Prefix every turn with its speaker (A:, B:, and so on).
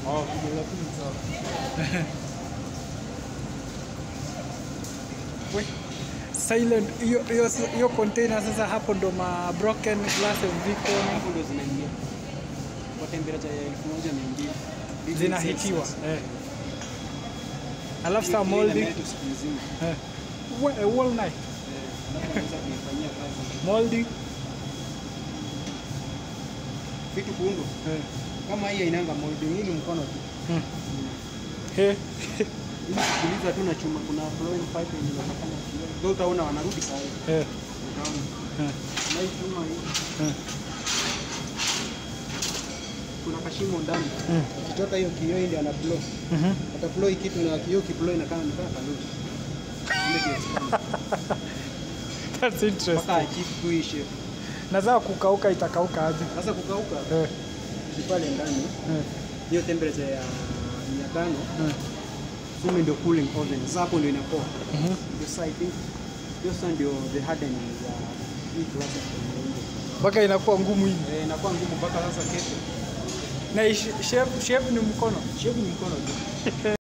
A: Oh, kidole tu ni sawa.
B: We, silent hiyo hiyo hiyo container sasa hapo ndo ma broken glasses viko
A: Hapo ndo zinaingia. Kwa temperature ya 1200. Degree
B: zinahitiwa
A: Celsius.
B: eh. Alafu saa
A: Ile
B: molding
A: inametu siku nzima.
B: eh. We, eh, wall night
A: Eh, alafu unaweza kuifanyia kazi.
B: molding
A: Vitu kuundwa.
B: eh.
A: Kama hii hainanga molding, hii ni mkono tu.
B: Hmm. He.
A: Hii kuuliza tu na chuma, kuna flowing pipe yenye inafanya kioo. Ndio utaona wanarudi saa hii.
B: Eh.
A: Utaona.
B: Eh.
A: Na hii chuma hii
B: Eh.
A: kuna kashimo ndani.
B: Mm.
A: Ukitoka hiyo kioo ile ana blow.
B: Mhm.
A: Ata blow hii kitu na kioo kiblow inakaa ni kama kaluti. Ile kiexpand.
B: That's interesting.
A: Mpaka achieve tu hii shape.
B: Na saa kukauka itakauka aje?
A: Sasa kukauka
B: Eh.
A: ni pale ndani
B: Eh.
A: hiyo temperature ya 500
B: Eh.
A: sume ndio cooling oven. Sasa hapo ndio inapoa.
B: Mhm.
A: Ndio sasa I think hiyo sasa ndio the hardening ya hii class of compound.
B: Mpaka inakuwa ngumu hivi.
A: Eh, inakuwa ngumu mpaka sasa kesho.
B: Na hii shape shape ni mkono.
A: Shape ni mkono tu.